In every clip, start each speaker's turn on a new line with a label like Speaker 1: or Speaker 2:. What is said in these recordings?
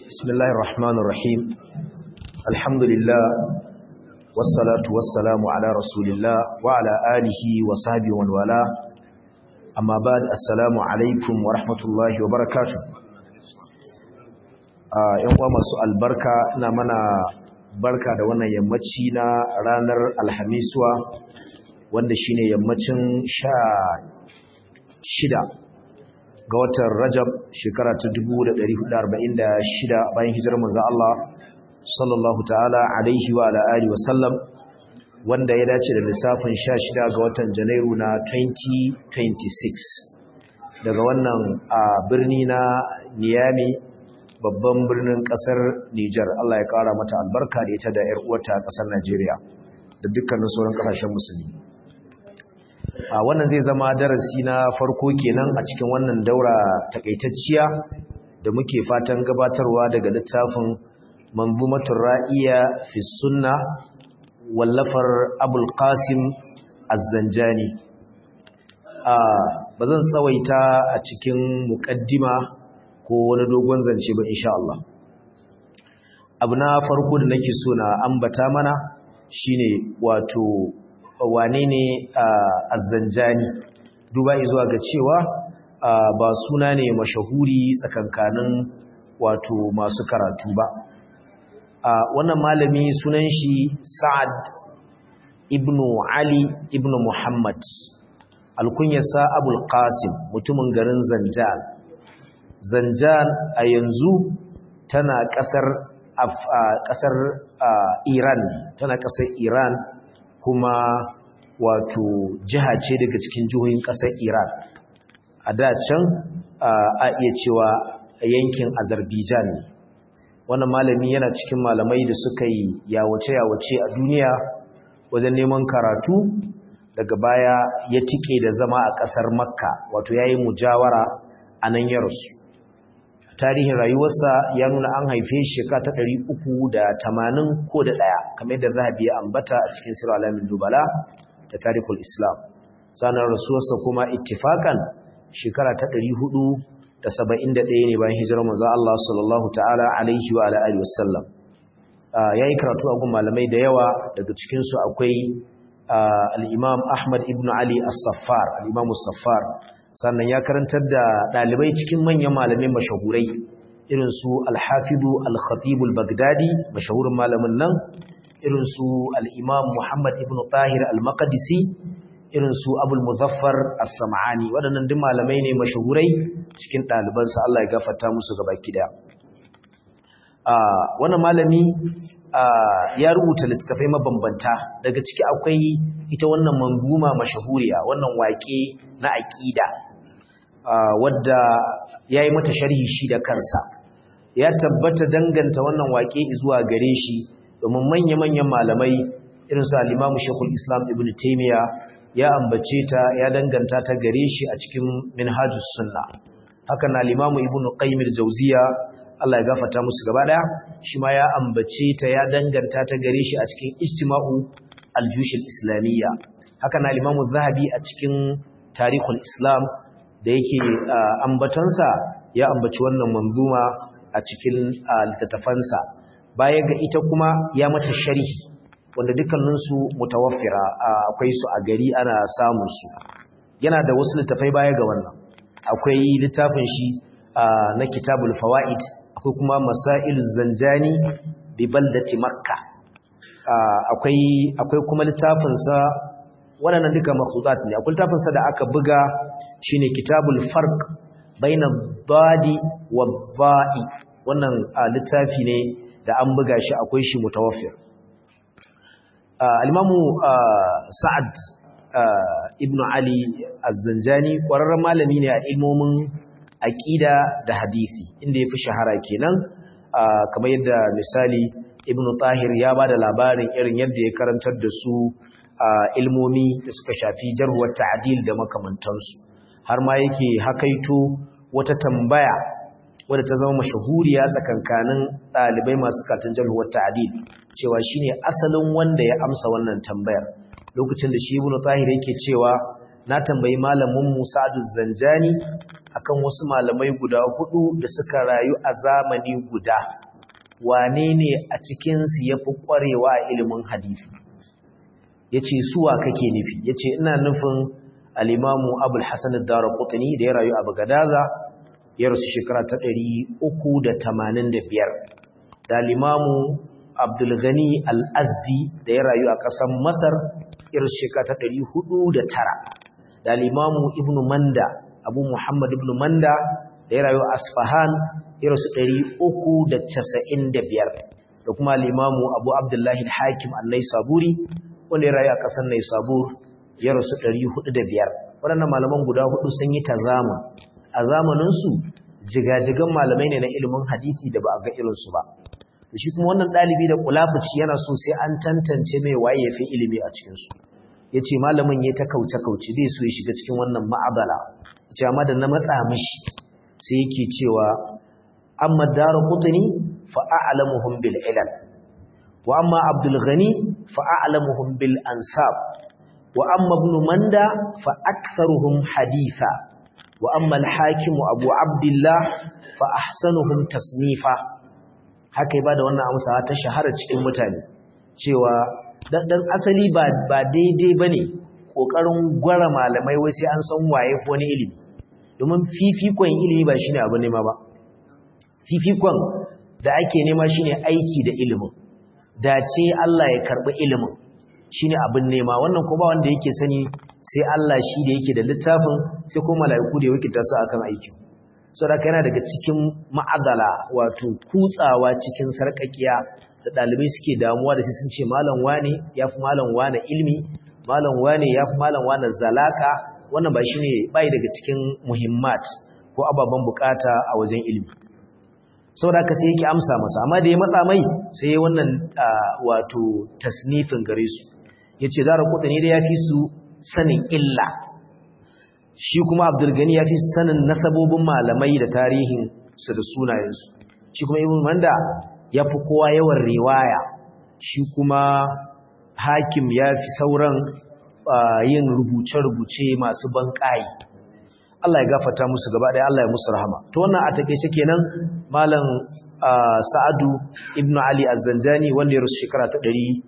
Speaker 1: بسم الله الرحمن الرحيم الحمد لله والصلاة والسلام على رسول الله وعلى آله وصحبه ومن والاه أما بعد السلام عليكم ورحمة الله وبركاته ‘yan uwa masu albarka na mana barka da wannan yammaci na ranar alhamisuwa wanda shine yammacin sha shida ga watan Rajab shekara ta 1446 bayan hijirar manzo Allah sallallahu ta'ala alaihi wa ala alihi wa sallam wanda ya dace da lissafin 16 ga watan Janairu na 2026 daga wannan a birni na Niamey babban birnin kasar Niger Allah ya kara mata albarka da ita da ƴar uwarta kasar Najeriya da dukkanin sauran kasashen musulmi a wannan zai zama darasi na farko kenan a cikin wannan daura takaitacciya da muke fatan gabatarwa daga littafin manzumatul ra'iya fi sunna wallafar abul qasim az-zanjani a bazan tsawaita a cikin muqaddima ko wani dogon zance ba insha Allah abu na farko da nake so na ambata mana shine wato wane ne azzanjani duba zuwa ga cewa ba suna ne mashahuri tsakankanin wato masu karatu ba wannan malami sunan shi sa'ad ibn ali ibn muhammad alkunyarsa abul qasim mutumin garin zanjan zanjan a yanzu tana kasar kasar iran tana kasar iran kuma wato jiha ce daga cikin jihohin ƙasar Iran a da can a iya cewa yankin Azerbaijan ne wannan malami yana cikin malamai da suka yi yawace-yawace a duniya wajen neman karatu daga baya ya tike da zama a ƙasar Makka wato yayi mujawara a nan ya rasu tarihin rayuwarsa ya nuna an haife shi shekara ta ɗari uku da tamanin ko da ɗaya kamar yadda zahabi ya ambata a cikin sirar alamin dubala da tarihul islam sanar rasuwarsa kuma ittifakan shekara ta ɗari hudu da saba'in da ɗaya ne bayan hijirar manzo Allah sallallahu ta'ala alaihi wa alihi wasallam ya yi karatu a gun malamai da yawa daga cikinsu akwai al'imam ahmad ibn ali as-saffar al'imam as-saffar sannan ya karantar da ɗalibai cikin manyan malamai mashahurai irin su alhafidu alkhatibul bagdadi mashahurin malamin nan irin su al'imam muhammad ibn tahir al-maqdisi irin su abul muzaffar as-sam'ani waɗannan duk malamai ne mashahurai cikin ɗalibansa Allah ya gafarta musu gaba kida wannan malami ya rubuta littattafai mabambanta daga ciki akwai ita wannan manguma mashahuriya wannan waƙe na aƙida wadda ya yi mata sharhi shi da kansa ya tabbata danganta wannan waƙe zuwa gare shi domin manya-manyan malamai irin su alimamu shekul islam ibn taimiyya ya ambace ta ya danganta ta gare shi a cikin minhajus sunna haka na alimamu ibn qayyim jauziya Allah ya gafata musu gaba daya shi ma ya ambace ta ya danganta ta gare shi a cikin ijtima'u al-jush al-islamiyya haka na Imam zahabi a cikin tarihul Islam da yake ambatansa ya ambaci wannan manzuma a cikin littattafansa baya ga ita kuma ya mata sharhi wanda dukkanin su mutawaffira akwai su a gari ana samun su yana da wasu littafai baya ga wannan akwai littafin shi na kitabul fawaid akwai kuma masail zanjani bi baldati makka akwai akwai kuma littafin sa waɗannan duka makhdudat ne akwai littafin sa da aka buga shine kitabul farq baina dadi wa dha'i wannan littafi ne da an buga shi akwai shi mutawaffir al-imamu sa'ad ibn ali az-zanjani ƙwararren malami ne a ilmomin aƙida da hadisi inda ya fi shahara kenan kamar yadda misali ibn tahir ya ba da labarin irin yadda ya karantar da su ilmomi da suka shafi jarhuwar ta'adil da makamantansu har ma yake hakaito wata tambaya wadda ta zama mashahuriya tsakankanin ɗalibai masu katin jarhuwar ta'adil cewa shine asalin wanda ya amsa wannan tambayar lokacin da shi ibn tahir yake cewa na tambayi malamin Musa Zanjani akan wasu malamai guda hudu da suka rayu a zamani guda wane ne a cikinsu ya fi ƙwarewa a ilimin hadisi ya ce suwa kake nufi ya ce ina nufin alimamu abul hassan dara kutuni da ya rayu a bagadaza ya rasu shekara ta ɗari uku da tamanin da biyar da alimamu abdulgani al'azdi da ya rayu a ƙasar masar ya rasu shekara ta ɗari hudu da tara da alimamu ibn manda abu muhammad ibn manda da ya rayu a asfahan ya rasu ɗari uku da casa'in da biyar da kuma alimamu abu abdullahi hakim annai saburi wanda ya rayu a ƙasar nai sabur ya rasu ɗari hudu da biyar waɗannan malaman guda hudu sun yi ta zama a zamaninsu jigajigan malamai ne na ilimin hadisi da ba a ga irinsu ba shi kuma wannan ɗalibi da kulafuci yana so sai an tantance mai waye ya fi ilimi a cikinsu ya ce malamin ya ta kauce-kauce bai so ya shiga cikin wannan ma'abala ya ce amma da na matsa mishi sai yake cewa amma dara kutuni fa'a'alamuhum bil ilal wa amma abdul ghani fa'a'alamuhum bil ansab wa amma ibn manda fa aktharuhum haditha wa amma al hakim abu abdullah fa ahsanuhum tasnifa haka ba da wannan amsa ta shahara cikin mutane cewa dan asali ba ba daidai bane kokarin gwara malamai wai sai an san waye ko ne ilimi domin fifikon ilimi ba shine abu nema ba fifikon da ake nema shine aiki da ilimin dace Allah ya karbi ilimin shine abin nema wannan ko ba wanda yake sani sai Allah shi da yake da littafin sai ko mala'iku da yake tasu akan aiki saboda yana daga cikin ma'adala wato kutsawa cikin sarkakiya da dalibai suke damuwa da sai sun ce malam wane yafi malam wane ilmi malam wane yafi malam wane zalaka wannan ba shine bai daga cikin muhimmat ko ababen bukata a wajen ilmi saboda haka sai yake amsa masa amma da ya matsa mai sai ya wannan wato tasnifin gare su yace zara kutani da yafi su sanin illa shi kuma abdulgani yafi sanin nasabobin malamai da tarihin su da sunayensu shi kuma ibn manda yafi kowa yawan riwaya shi kuma hakim yafi sauran yin rubuce-rubuce masu banƙayi Allah ya gafata musu gaba ɗaya Allah ya musu rahama to wannan a takeice kenan malam Sa'adu ibn Ali Az-Zanjani wanda ya rusu shekara ta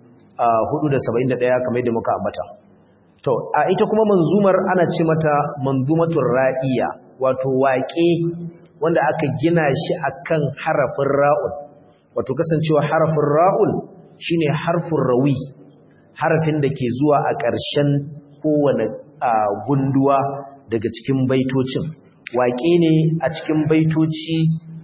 Speaker 1: 471 kamar yadda muka ambata to a ita kuma manzumar ana ce mata manzumatur ra'iya wato waƙe wanda aka gina shi akan harafin ra'ul wato kasancewa harafin ra'ul shine harfin rawi harafin da ke zuwa a ƙarshen kowane gunduwa daga cikin baitocin waƙe ne a cikin baitoci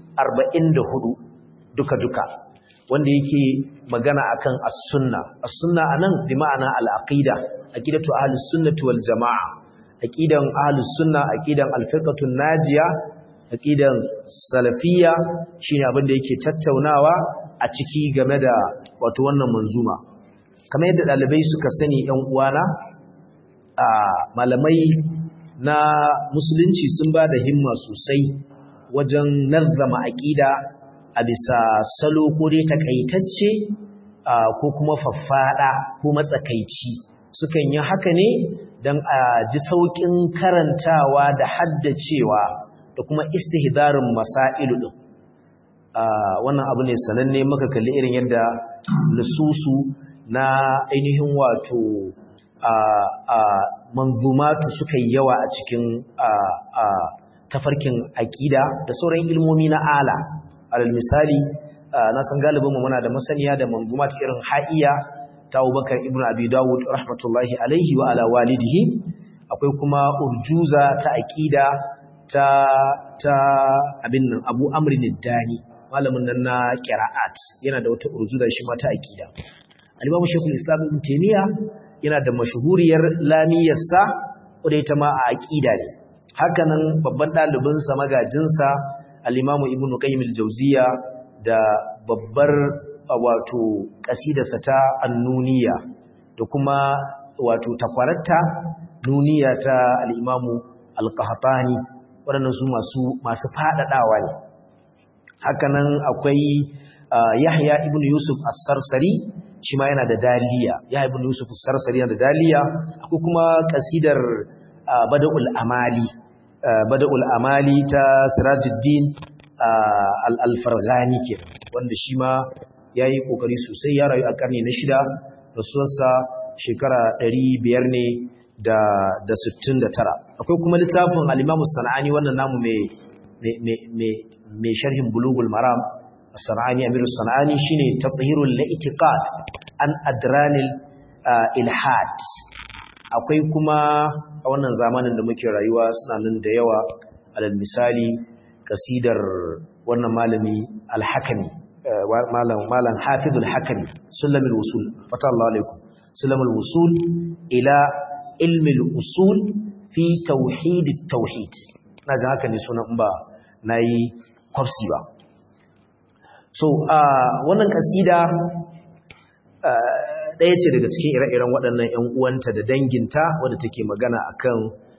Speaker 1: 44 duka-duka wanda yake magana akan as-sunna as-sunna anan bi ma'ana al-aqida aqidatu ahlus sunnati wal jamaa aqidan ahlus sunna aqidan al-firqatu najiya aqidan salafiyya shine abin da yake tattaunawa a ciki game da wato wannan manzuma kamar yadda dalibai suka sani ɗan uwana a malamai na musulunci sun ba da himma sosai wajen nazama aƙida a bisa salo ko dai takaitacce ko kuma faffada ko matsakaici sukan yi haka ne don a ji sauƙin karantawa da haddacewa da kuma istihdarin masailu din wannan abu ne sananne muka kalli irin yadda nususu na ainihin wato manzumatu suka yi yawa a cikin tafarkin aƙida da sauran ilmomi na ala alal misali na san galibinmu muna da masaniya da manzumat irin ha'iya ta abubakar ibn abi dawud rahmatullahi alaihi wa ala walidihi akwai kuma urjuza ta aƙida ta ta abin nan abu amrin dani malamin nan na qira'at yana da wata urjuza shi ma ta aƙida al-imam shaykhul islam ibn taymiya yana da mashhuriyar lamiyarsa wadda ita ma a aƙida ne hakanan babban ɗalibinsa magajinsa al'imamu ibn qayyim al-jawziya da babbar wato ƙasidarsa ta annuniya da kuma wato takwararta nuniya ta al'imamu al-qahtani waɗannan su masu masu faɗaɗawa ne hakanan akwai yahya ibn yusuf as-sarsari shi ma yana da daliya ya ibn yusuf as-sarsari yana da daliya akwai kuma kasidar bada'ul amali bada'ul amali ta sirajuddin al-farghani ke wanda shi ma ya yi ƙoƙari sosai ya rayu a ƙarni na shida rasuwarsa shekara ɗari biyar ne da sittin da tara akwai kuma littafin alimamu sana'ani wannan namu mai sharhin bulugul maram sana'ani amiru sana'ani shine tafhirul la'iqat an adranil ilhad akwai kuma a wannan zamanin da muke rayuwa suna nan da yawa alal misali kasidar wannan malami alhakami malam malam hafizul hakami sulamul wusul fata Allah alaikum sulamul wusul ila ilmil usul fi tauhid tauhid na ji haka ne sunan ba nayi kwafsi ba so wannan kasida ɗaya ce daga cikin ire-iren waɗannan 'yan uwanta da danginta wadda take magana akan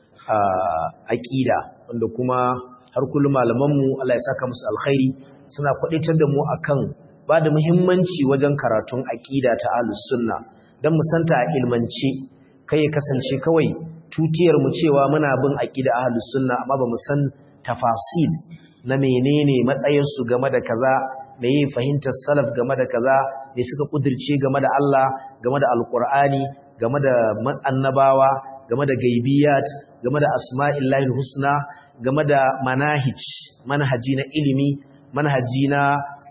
Speaker 1: aƙida wanda kuma har kullum malamanmu Allah ya saka musu alkhairi suna kwadaitar da mu akan ba da muhimmanci wajen karatun aƙida ta ahlus sunna dan mu santa a ilmance kai ya kasance kawai tutiyar mu cewa muna bin aqida ahlus sunna amma ba mu san tafasil na menene matsayin su game da kaza meye fahimtar salaf game da kaza me suka kudirce game da Allah game da alqur'ani game da annabawa game da gaibiyat game da asma'illahi husna game da manahij manhaji na ilimi manhaji na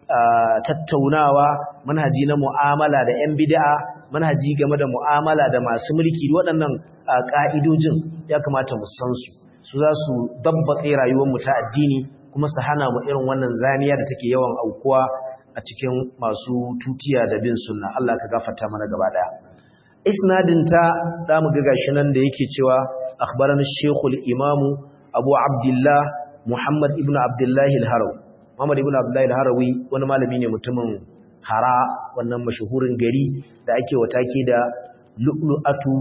Speaker 1: tattaunawa manhaji na mu'amala da 'yan bid'a manhaji game da mu'amala da masu mulki waɗannan ƙa'idojin ya kamata mu san su su za su dabbaƙe rayuwarmu ta addini kuma su hana mu irin wannan zaniya da take yawan aukuwa a cikin masu tutiya da bin sunna Allah ka gafarta mana gaba daya isnadinta da mu ga gashi nan da yake cewa akhbarana shaykhul imamu abu abdullah muhammad ibnu abdullah al-harawi muhammad ibnu abdullah al-harawi wani malami ne mutumin hara wannan mashahurin gari da ake watake da lu'lu'atu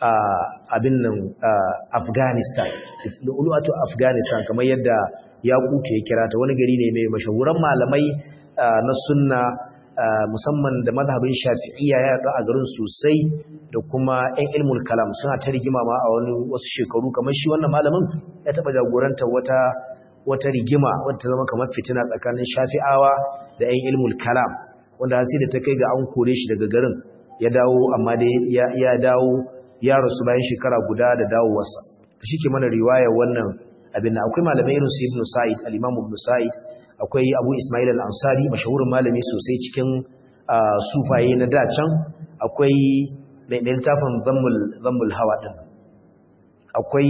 Speaker 1: abin nan afghanistan lu'lu'atu afghanistan kamar yadda yakutu ya kira ta wani gari ne mai mashahuran malamai na sunna musamman da mazhabin shafi'iyya ya yaɗu a garin sosai da kuma 'yan ilmul kalam suna ta rigima ma a wani wasu shekaru kamar shi wannan malamin ya taɓa jagoranta wata wata rigima wadda ta zama kamar fitina tsakanin shafi'awa da 'yan ilmul kalam wanda sai da ta kai ga an kore shi daga garin ya dawo amma dai ya dawo ya rasu bayan shekara guda da dawowarsa shi ke mana riwayar wannan abin da akwai malamai irin su ibn sa'id al-imam ibn sa'id akwai abu ismail al-ansari mashahurin malami sosai cikin sufaye na dacan akwai mai littafin zammul hawa din akwai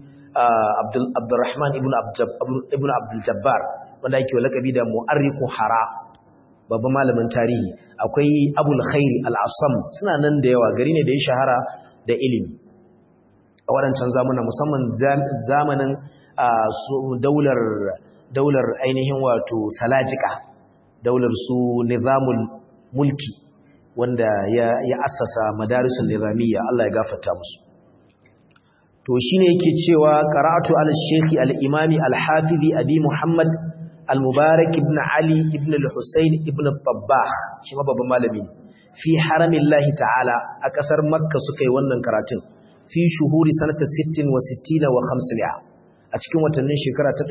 Speaker 1: abdurrahman ibn abdul jabbar wanda ake lakabi da mu'arriku hara babban malamin tarihi akwai abul khairi al-asam suna nan da yawa gari ne da ya shahara da ilimi a waɗancan zamuna musamman zamanin daular daular ainihin wato salajika daular su nizamul mulki wanda ya, ya assasa madarisul nizamiyya Allah ya gafarta musu to shine yake cewa qara'atu al-shaykh al-imami al-hafizi abi muhammad al-mubarak ibn ali ibn al-husayn ibn al-tabbah shi ma babban malami fi haramillahi ta'ala a kasar makka suka yi wannan karatun fi shuhuri sanata 60 wa 60 wa 500 a cikin watannin shekara ta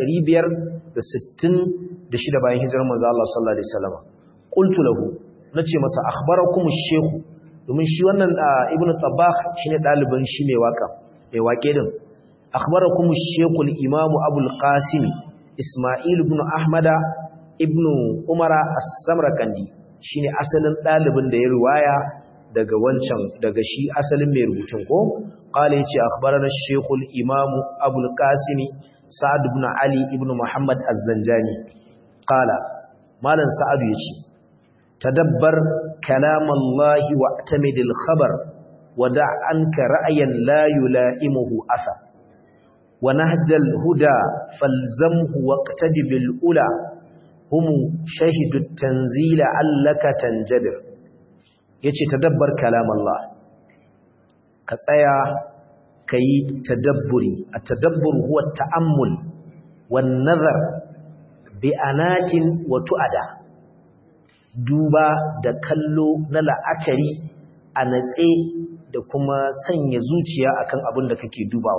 Speaker 1: 566 bayan hijirar manzo Allah sallallahu alaihi wasallam qultu lahu nace masa akhbarakum ash-shaykh domin shi wannan ibnu tabbah shine dalibin shi mai waka mai wake din akhbarakum ash-shaykh al-imam abul qasim isma'il ibn ahmada ibn umara as-samarkandi shine asalin dalibin da ya riwaya daga wancan daga shi asalin mai rubutun ko qala yace akhbarana ash-shaykh al-imam abu al-qasim sa'ad ibn ali ibn muhammad az-zanjani qala malan sa'ad yace tadabbar kalam Allah wa atamid al-khabar wa da' anka ra'yan la yulaimuhu athar wa nahj al-huda falzamhu waqtadi bil ula hum shahidu at-tanzila allaka tanjabir yace tadabbar kalam Allah ka tsaya kai tadabburi at-tadabbur huwa at-ta'ammul wan nazar bi anatin wa tu'ada duba da kallo na la'akari a natse da kuma sanya zuciya akan abin da kake dubawa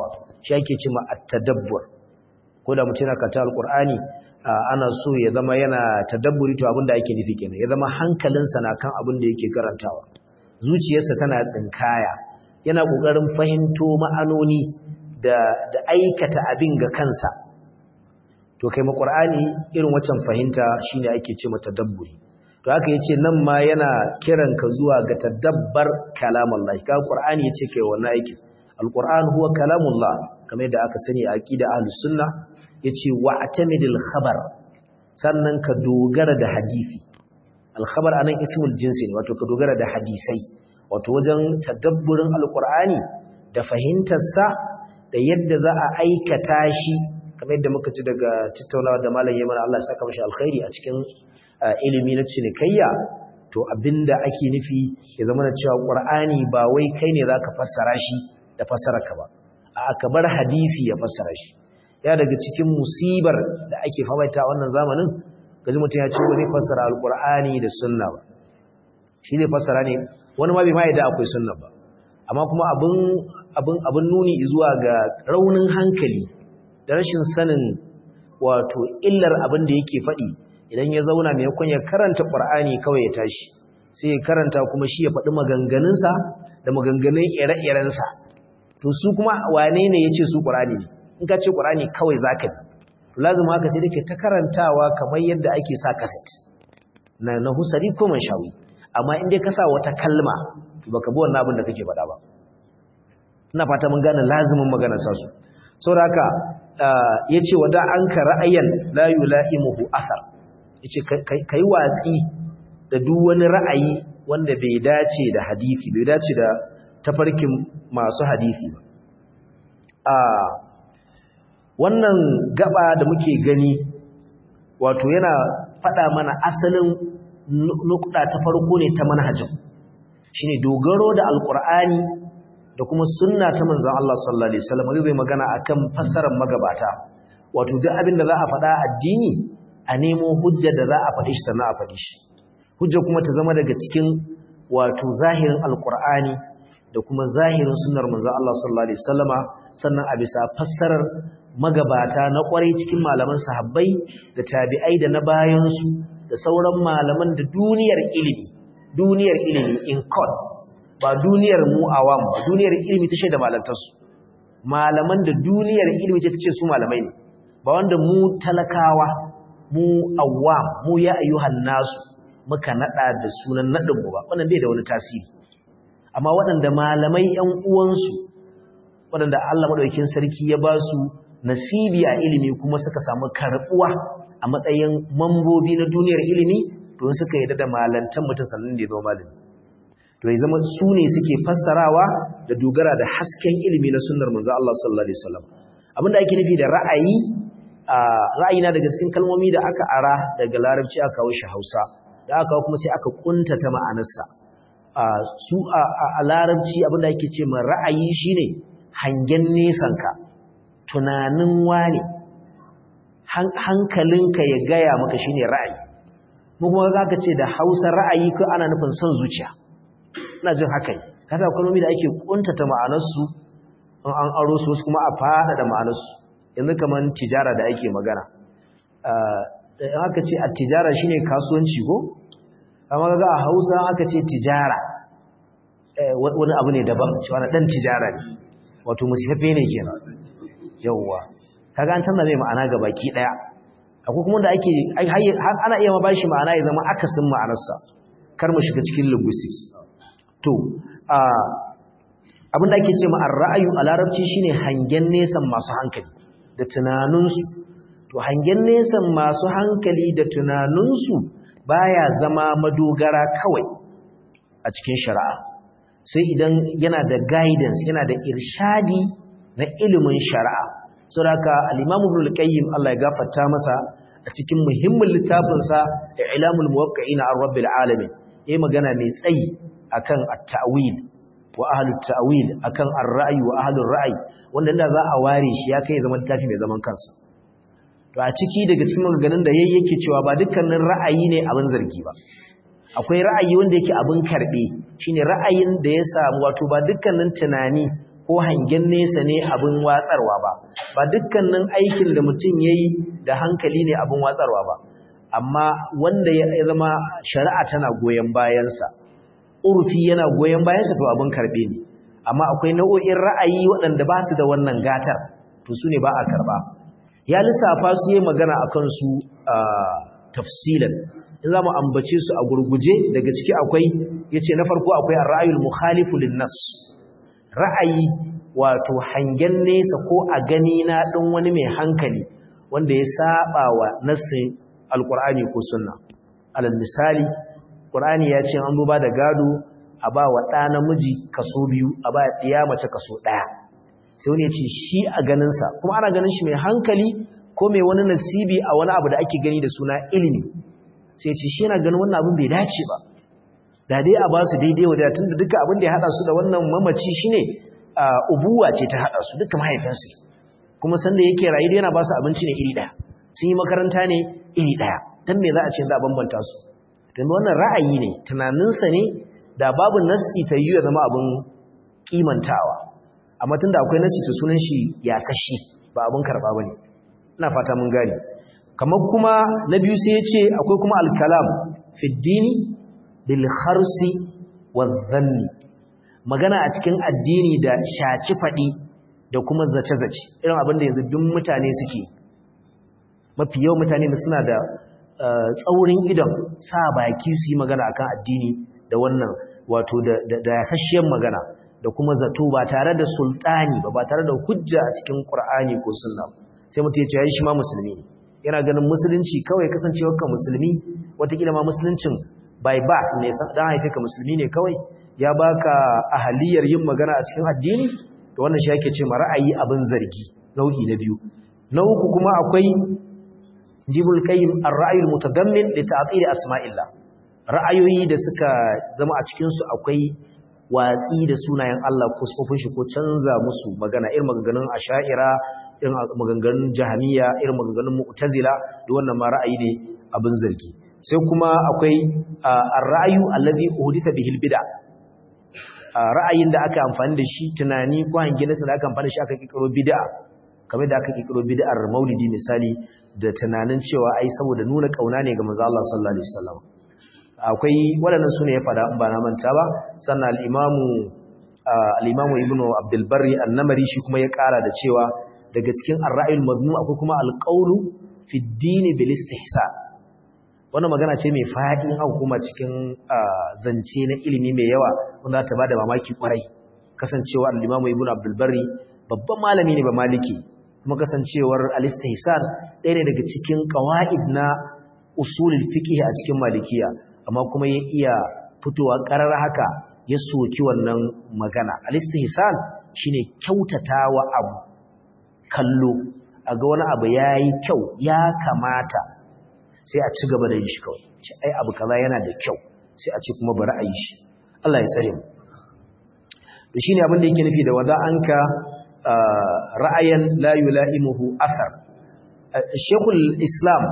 Speaker 1: shi ake cewa at-tadabbur ko da mutum yana karanta alqur'ani ana so ya zama yana tadabburi to abin da ake nufi kenan ya zama hankalinsa na kan abin da yake karantawa zuciyarsa tana tsinkaya yana kokarin fahimto ma'anoni da da aikata abin ga kansa to kai ma qur'ani irin waccan fahimta shine ake cewa tadabburi to haka yace nan ma yana kiran ka zuwa ga tadabbar kalamullah ka qur'ani yace kai wannan aikin alquran huwa kalamullah kamar yadda aka sani a aqida ahlus sunna yace wa'tamidil khabar sannan ka dogara da hadisi al-khabar anan ismul jinsi ne wato ka dogara da hadisai wato wajen tadabburin alqur'ani da fahimtar sa da yadda za a aikata shi kamar yadda muka ci daga tattaunawa da malam Yaman Allah ya saka mashi alkhairi a cikin ilimi na cinikayya to abinda ake nufi ya zama da cewa qur'ani ba wai kai ne zaka fassara shi da fassararka ba a ka bar hadisi ya fassara shi ya daga cikin musibar da ake famaita wannan zamanin gaji mutum ya ce wani fassara alkur'ani da sunna ba shi ne fassara ne wani ma bai ma yadda akwai sunna ba amma kuma abin abin abin nuni zuwa ga raunin hankali da rashin sanin wato illar abin da yake faɗi idan ya zauna mai yakon ya karanta qur'ani kawai ya tashi sai ya karanta kuma shi ya faɗi maganganunsa da maganganun ire-irensa to su kuma wane ne ya ce su qur'ani ne in ka ce ƙurani kawai za ka bi lazim haka sai dake ta karantawa kamar yadda ake sa kaset na na husari ko shawi. amma in dai ka sa wata kalma baka bi wannan abin da kake faɗa ba ina fata mun gane lazimin maganar sa su saboda haka yace wada an ka ra'ayan la yulaimuhu athar yace kai watsi da duk wani ra'ayi wanda bai dace da hadisi bai dace da tafarkin masu hadisi ba a wannan gaba da muke gani wato yana faɗa mana asalin nukuda ta farko ne ta manhajin shine dogaro da alkur'ani da kuma sunna ta manzon Allah sallallahu alaihi wasallam zai magana akan fassarar magabata wato duk abin da za a faɗa addini a nemo hujja da za a faɗi shi sannan a faɗi shi hujja kuma ta zama daga cikin wato zahirin alkur'ani da kuma zahirin sunnar manzon Allah sallallahu alaihi wasallama sannan a bisa fassarar magabata na kwarai cikin malaman sahabbai da tabi'ai da na bayansu da sauran malaman da duniyar ilimi duniyar ilimi in courts ba duniyar mu awam ba duniyar ilimi ta shaida malantarsu malaman da duniyar ilimi ce ta ce su malamai ne ba wanda mu talakawa mu awam mu ya ayyuhan nasu muka nada da sunan nadin mu ba wannan bai da wani tasiri amma waɗanda malamai ƴan uwansu waɗanda Allah madaukakin sarki ya ba su nasibi a ilimi kuma suka samu karbuwa a matsayin mambobi na duniyar ilimi to suka yi da malantan mutum sannan da ya zama malami to ya zama su ne suke fassarawa da dogara da hasken ilimi na sunnar manzo Allah sallallahu alaihi wasallam abinda ake nufi da ra'ayi ra'ayi na daga cikin kalmomi da aka ara daga larabci aka kawo shi Hausa da aka kuma sai aka kuntata ma'anarsa su a larabci abinda ake ce ma ra'ayi shine hangen nesanka tunanin wane hankalinka ya gaya maka shine ra'ayi mu kuma zaka ce da Hausa ra'ayi ko ana nufin son zuciya ina jin haka kasa kalmomi da ake kuntata ma'anarsu in an aro su kuma a fada da ma'anarsu yanzu kaman tijara da ake magana in aka ce a tijara shine kasuwanci ko amma ga a Hausa aka ce tijara wani abu ne daban cewa na dan tijara ne wato musifafe ne kenan yawwa kaga an canza mai ma'ana ga baki daya akwai kuma da ake har ana iya ma bashi ma'ana ya zama akasin ma'anarsa kar mu shiga cikin linguistics to abin da ake ce ma ar-ra'ayu a larabci shine hangen nesan masu hankali da tunaninsu to hangen nesan masu hankali da tunaninsu baya zama madogara kawai a cikin shari'a sai idan yana da guidance yana da irshadi na ilimin shari'a saboda al-Imam Ibn al-Qayyim Allah ya gafarta masa a cikin muhimmin littafin sa I'lamul Muwaqqi'in ar-Rabbil Alamin yayi magana mai tsayi akan at-ta'wil wa ahlut ta'wil akan ar-ra'yi wa ahlur ra'yi wanda inda za a ware shi ya kai zaman littafi mai zaman kansa to a ciki daga cikin maganganun da yayi yake cewa ba dukkanin ra'ayi ne abin zargi ba akwai ra'ayi wanda yake abin karbe shine ra'ayin da ya samu wato ba dukkanin tunani ko hangen nesa ne abin watsarwa ba ba dukkanin aikin da mutum yayi da hankali ne abin watsarwa ba amma wanda ya zama shari'a tana goyen bayansa urfi yana goyen bayansa to abin karbe ne amma akwai nau'o'in ra'ayi waɗanda ba su da wannan gatar to su ne ba a karba ya lissafa su yi magana a kansu tafsilan in za mu ambace su a gurguje daga ciki akwai ya ce na farko akwai a ra'ayul mukhalifu linnas ra'ayi wato hangen nesa ko a gani na ɗin wani mai hankali wanda ya saba wa nassin alkur'ani ko sunna alal misali ƙur'ani ya ce an ba da gado a ba wa ɗa namiji kaso biyu a ba ɗiya mace kaso ɗaya sai wani ya ce shi a ganinsa kuma ana ganin shi mai hankali ko mai wani nasibi a wani abu da ake gani da suna ilimi sai ce shi yana ganin wannan abin bai dace ba da dai a ba su daidai wa tun da duka abin da ya haɗa su da wannan mamaci shine ubuwa ce ta haɗa su duka mahaifinsu kuma sanda yake rayu yana ba su abinci ne iri ɗaya sun yi makaranta ne iri ɗaya don me za a ce za a bambanta su don wannan ra'ayi ne tunaninsa ne da babu nassi ta yi ya zama abin kimantawa amma tunda akwai nassi ta sunan shi ya sashi ba abin karɓa ba ne ina fata mun gane kamar kuma na biyu sai ya ce akwai kuma alkalam fiddini bil kharsi wa dhanni magana a cikin addini da shaci faɗi da kuma zace-zace irin abin da yanzu duk mutane suke mafi yau mutane da suna da tsaurin idon sa baki su yi magana akan addini da wannan wato da yasasshiyar magana da kuma zato ba tare da sultani ba ba tare da hujja a cikin qur'ani ko sunna sai mutum ya ce ya shi ma musulmi yana ganin musulunci kawai kasancewar ka musulmi watakila ma musuluncin by birth ne dan haife ka musulmi ne kawai ya baka ahaliyar yin magana a cikin addini to wannan shi yake ce ma ra'ayi abin zargi nau'i na biyu na uku kuma akwai jibul qayyim ar-ra'y al-mutadammin li ta'til asma'illah ra'ayoyi da suka zama a cikin su akwai watsi da sunayen Allah ko sifofin shi ko canza musu magana irin maganganun asha'ira irin maganganun jahamiya irin maganganun mu'tazila da wannan ma ra'ayi ne abin zargi sai kuma akwai ar-ra'yu allazi uhditha bihi al-bid'a ra'ayin da aka amfani da shi tunani ko hangensa da aka amfani da shi aka kikiro bid'a kamar da aka kikiro bid'ar maulidi misali da tunanin cewa ai saboda nuna kauna ne ga manzo Allah sallallahu alaihi wasallam akwai waɗannan sune ya fada in ba na manta ba sannan al-imamu al-imamu ibnu abdul barri an-namari shi kuma ya ƙara da cewa daga cikin ar-ra'yul mazmum akwai kuma al-qawlu fi ad-din bil istihsan wannan magana ce mai faɗi in aka kuma cikin zance na ilimi mai yawa wanda ta bada mamaki kwarai kasancewar al-imamu ibnu abdul barri babban malami ne ba maliki kuma kasancewar al-istihsan ɗaya ne daga cikin qawaid na usulul fiqh a cikin malikiya amma kuma ya iya fitowa karar haka ya soki wannan magana al-istihsan shine kyautatawa abu kallo aga wani abu yayi kyau ya kamata sai a ci gaba da yin shi kawai ce ai abu kaza yana da kyau sai a ce kuma bari a yi shi Allah ya tsare mu to shine abin da yake nufi da wada anka ra'ayan la yula'imuhu athar Sheikhul Islam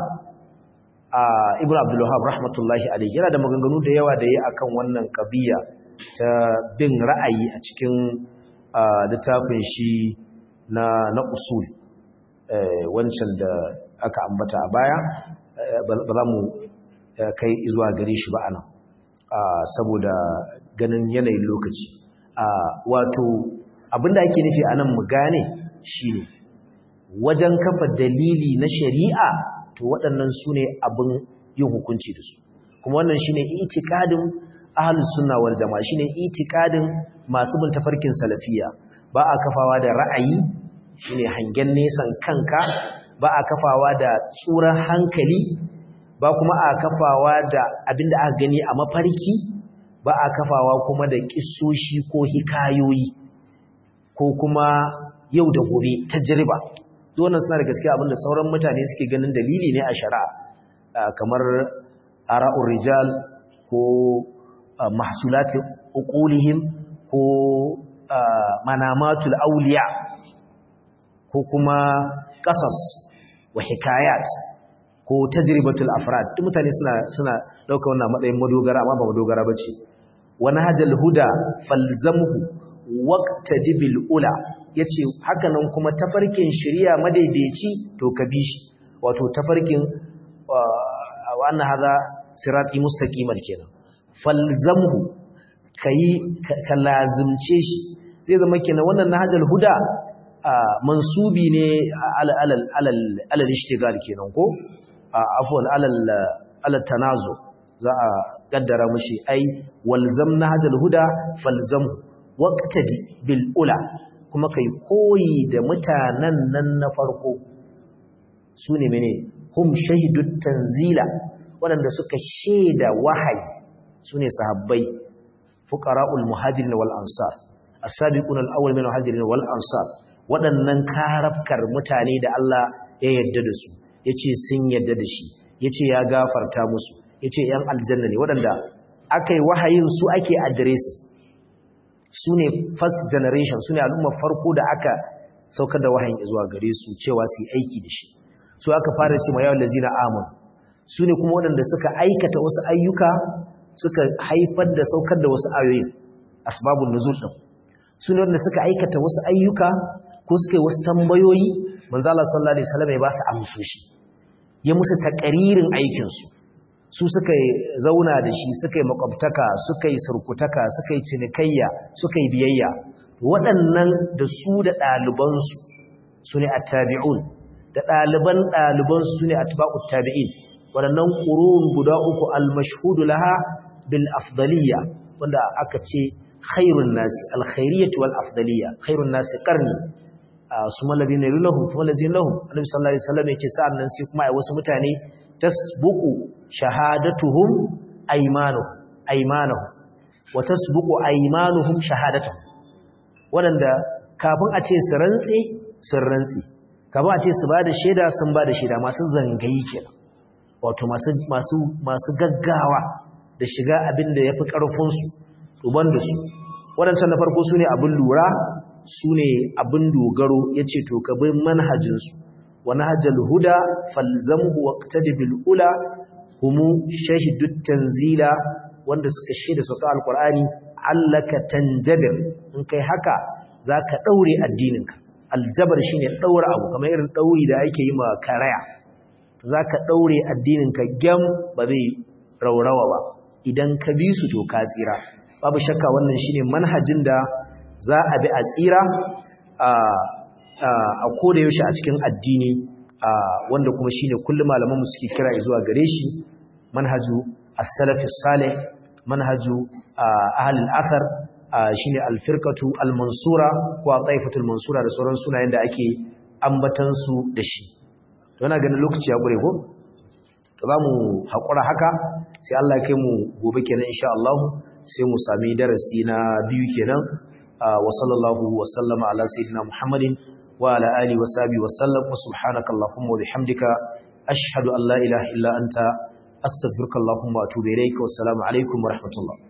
Speaker 1: Ibn Abdul Wahhab rahmatullahi alayhi yana da maganganu da yawa da yayi akan wannan qadiya ta bin ra'ayi a cikin littafin shi na na usul wancan da aka ambata a baya ba za mu kai zuwa gare shi ba anan saboda ganin yanayin lokaci wato abinda ake nufi anan mu gane shine wajen kafa dalili na shari'a to waɗannan su ne abin yin hukunci da su kuma wannan shine itikadin ahlus sunna wal jama'a shine itikadin masu bin tafarkin salafiya ba a kafawa da ra'ayi shine hangen nesan kanka ba a kafawa da tsuran hankali ba kuma a kafawa da abinda aka gani a mafarki ba a kafawa kuma da kissoshi ko hikayoyi ko kuma yau da gobe tajriba wannan suna da gaskiya abinda sauran mutane suke ganin dalili ne a shari'a kamar ara'ur rijal ko mahsulat uqulihim ko manamatul awliya ko kuma qasas wa hikayat ko tajribatul afrad duk mutane suna suna dauka wannan matsayin madogara amma ba madogara bace wani hajal huda falzamhu waqtadi bil ula yace haka nan kuma tafarkin shari'a madaidaici to ka bi shi wato tafarkin wa anna hadha sirati mustaqiman kenan falzamhu kai ka lazimce shi zai zama kenan wannan nahjul huda mansubi ne alal alal alal ishtigal kenan ko afwan alal alal tanazu za a kaddara mushi ai walzam nahjul huda falzamhu waqtadi bil ula kuma kai koyi da mutanen nan na farko sune mene hum shahidut tanzila waɗanda suka shaida wahayi sune sahabbai fuqara'ul muhajirin wal ansar as-sabiqun al-awwal min al-muhajirin wal ansar waɗannan karafkar mutane da Allah ya yarda da su yace sun yarda da shi yace ya gafarta musu yace yan aljanna ne waɗanda akai wahayin su ake addressing su ne first generation su ne al'ummar farko da aka saukar da wahayin zuwa gare su cewa su yi aiki da shi su aka fara ce ma yawon lazina amun su ne kuma waɗanda suka aikata wasu ayyuka suka haifar da saukar da wasu ayoyin asbabun nuzul ɗin su ne waɗanda suka aikata wasu ayyuka ko suka yi wasu tambayoyi manzala sallallahu alaihi wasallam ya ba su amsoshi ya musu takaririn aikinsu su suka yi zauna da shi suka yi makwabtaka suka yi surkutaka suka yi cinikayya suka yi biyayya waɗannan da su da ɗalibansu su ne attabi'un da ɗaliban ɗalibansu su ne atba'ut tabi'in waɗannan ƙurun guda uku almashhudu laha bil afdaliya wanda aka ce khairun nasi alkhairiyyatu wal afdaliya khairun nasi qarni su malabi ne lahum kuma lazin lahum annabi sallallahu alaihi wasallam yace sa'an nan sai kuma ai wasu mutane tasbuqu shahadatuhum aymanuhum aymanuhum wa tasbuqu aymanuhum shahadatuhum wadanda kafin a ce su rantsi sun rantsi kafin a ce su bada shaida sun bada shaida masu zangayi kenan wato masu masu masu gaggawa da shiga abin da yafi karfin su duban da su wadancan na farko sune abin lura sune abin dogaro yace to ka bi manhajin su wa nahjal huda falzamhu waqtadi bil ula humu shahidut tanzila wanda suka shaida sauka alqur'ani allaka tanjabir in kai haka zaka daure addininka aljabar shine daura abu kamar irin dauri da ake yi ma karaya zaka daure addininka gam ba zai raurawa ba idan ka bi su to ka tsira babu shakka wannan shine manhajin da za a bi a tsira a a koda yaushe a cikin addini wanda kuma shine kullum malaman mu suke kira zuwa gare shi manhaju as-salaf salih manhaju ahli al-athar shine al-firqatu al-mansura ko taifatul mansura da sauran sunayen da ake ambatan su da shi to ina ganin lokaci ya gure ko to zamu hakura haka sai Allah ya kai mu gobe kenan insha Allah sai mu sami darasi na biyu kenan wa sallallahu wa sallama ala sayyidina Muhammadin wa ala alihi wa sahbihi wa sallam wa subhanaka allahumma wa bihamdika ashhadu an la ilaha illa anta astaghfiruka allahumma wa atubu ilayka wa assalamu alaikum wa rahmatullah